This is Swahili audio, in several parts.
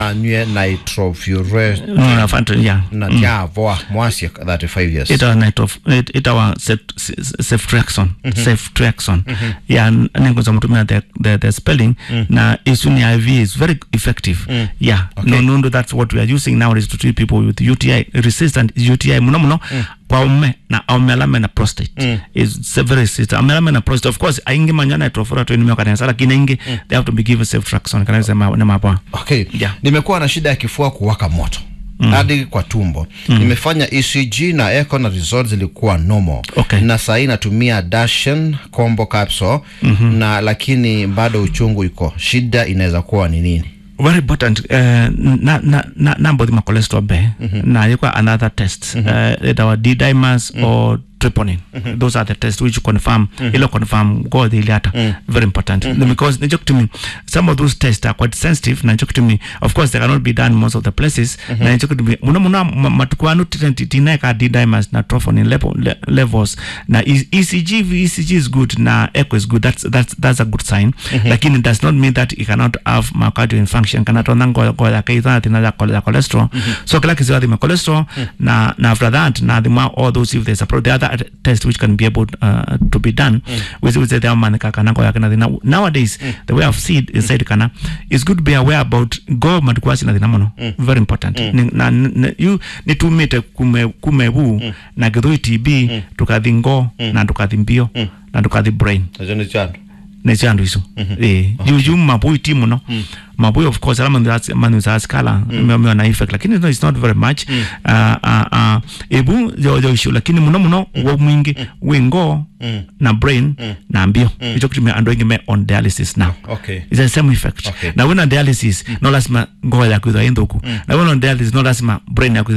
anywe nitrofurate no fanta yeah na tyavoa mwasi 35 years ita nitro it- itawa ceftriaxone ceftriaxone yeah nengoza mutumia the, the, the spelling na isuni iv is very effective yeah no no no that's what we are using nowadays to treat people with uti resistant uti muno muno kwa ume na aumelame na prostate is very resistant aumelame na prostate of course aingi manya nitrofurate ni kanisa lakini ingi they have to be given ceftriaxone kanisa ma na mapa okay Yeah. nimekuwa na shida ya kifua kuwaka moto hadi kwa tumbo nimefanya ecg na echo na result zilikuwa normal Okay. na sahii natumia dashen combo capsule na lakini bado uchungu iko shida inaweza kuwa ni nini very important uh, na na na number the cholesterol be na yuko another test uh, it our d dimers or troponin those are the tests which confirm ilo confirm go the iliata very important because najok to me some of those tests are quite sensitive na najok to me of course they cannot be done most of the places na najok to me muna muna matukwanu tineka d dimers na troponin level, le, levels na E- ECG ECG is good na echo is good that's that's that's a good sign lakini it does not mean that it cannot have myocardial infarction kana tona ngo ngo ya kaitha tina ya chole- ya cholesterol so kila kisi wathi cholesterol na na after that na the more all those if there's a pro the other test which can be able uh, to be done with with the man kana ngo ya kana thina nowadays the way I've seen is said kana is good to be aware about go matukwasi na thina mono very important Ni- na na- you nitumite kume kume bu na githui TB tukathi ngo na tukathi mbio na tukathi brain nacho ni chandu neci andu icio eh juju mabui ti muno mabui of course ala manu za skala meo na effect lakini no, it's not very much uh, uh, uh, ebu jo jo icio lakini muno muno wo mwingi wingo na brain na mbio icho kitumia andu ingi me on dialysis now okay it's the same effect Okay. na wena dialysis no lazima ngoo yaku ithwa inthuku na wena on dialysis no lazima brain yaku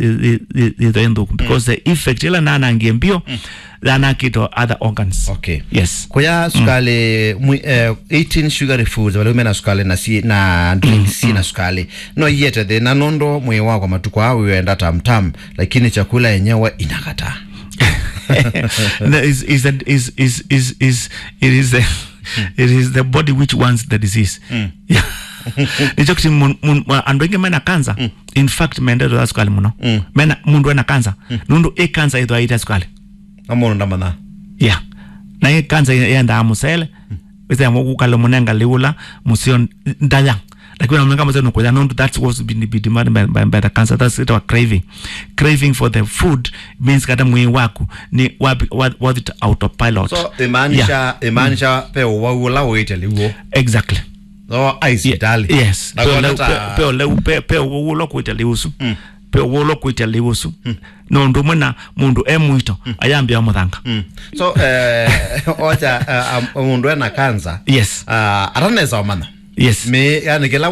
ithwa inthuku because the effect ila nanangie mbio thanakito other organs okay yes kuya sukali mwi, eh, 18 sugary foods wale umena sukali na si na drinks si na sukali no yete the na nondo mwi wako matuko au wenda tamtam lakini chakula yenyewe inakataa No, is is that is is is is it is the it is the body which wants the disease yeah nicho kuti mun- mun- wa- andu aingi mena kansa in fact maendeleo ya sukali muno mena mundu ena kansa nundu i kansa ithwa ita sukali amono ndamana yeah na i kansa yendaa musele wisa mukukala munenga liula musio ndaya lakini namunenga musele nukuya nundu that's what's been, been demanded by, by, by the cancer that's it our craving craving for the food means kata mwii waku ni wabi- wa- was it autopilot so imaanisha imaanisha pe waula uite liwo exactly no aisitali yes Na Pe kwa ole- nata- pe- pe ole- pe- pe wulo kuita liusu pe wulo kuita liusu nondu mwena mundu e mwito ayambia muthanga Mm. so eh, ocha eh, am- mundu ena kansa yes uh, ataneza omana yes me yani kila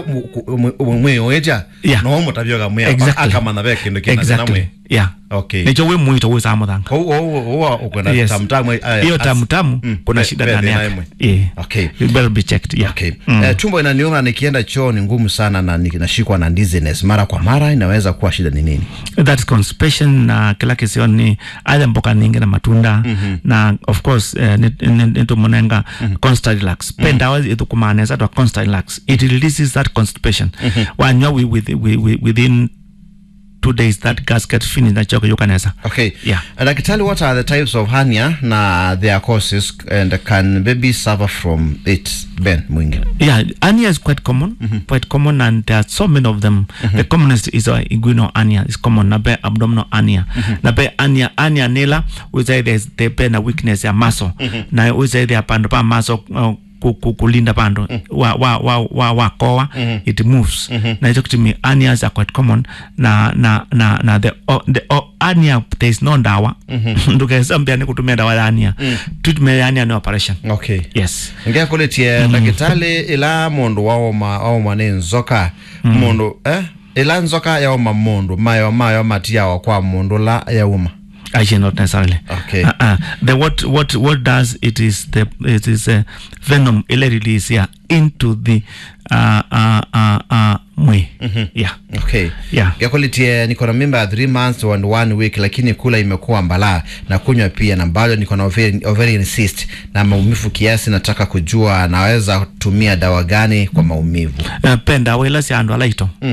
mwi oeja Yeah. no mutabyoga mwi Exactly. akamana be kindu kina exactly. exactly mwi yeah okay nicho wi mwito wisa muthanga ko o o ukwenda Yes. tamtamu hiyo tamu tamu kuna be- shida be- ndani be- yake naimwe. yeah okay it better be checked yeah okay eh, tumbo inaniuma nikienda choo ni ngumu sana na ni- nashikwa na dizziness mara kwa mara inaweza kuwa shida ni nini that's constipation na kila kisio ni aidha mboka ningi na matunda na of course uh, nitumunenga constant relax pe ndawa ithukumanesa twa constant relax it releases that constipation wanywa wi- with- wi- wi- within two days that gas get finished na choko yukanesa okay Yeah. Uh, daktari what are the types of hernia na their causes and can baby suffer from it ben mwingi yeah hernia is quite common quite common and there are so many of them the commonest is uh, inguinal hernia is common na be abdominal hernia na be hernia hernia nila uza there's the be na weakness ya muscle na uza there pandu pa muscle uh, ku- ku- kulinda pandu wa wa wa wa wa koa it moves na hicho kitu mi hernias are quite common na na na na the oh, the oh, hernia there is no dawa ndukesa mbia ni kutumia dawa ya hernia treatment ya hernia ni operation okay yes ngiakuletie ndagitali ila mundu waoma waoma ni nzoka mundu eh ila nzoka yaoma mundu mayo mayo matiawa kwa mundu la yauma Actually, not necessarily. Okay. Uh-uh. The what what what does it is the it is a venom ile release yeah into the uh uh uh uh mwe. Yeah. okay Yeah. gakwalitie niko na mimba ya 3 months and one week lakini kula imekuwa mbalaa na kunywa pia na bado niko na ovarian, ovarian cyst na maumivu kiasi nataka kujua naweza tumia dawa gani kwa maumivu Uh, penda wela si andu alaito.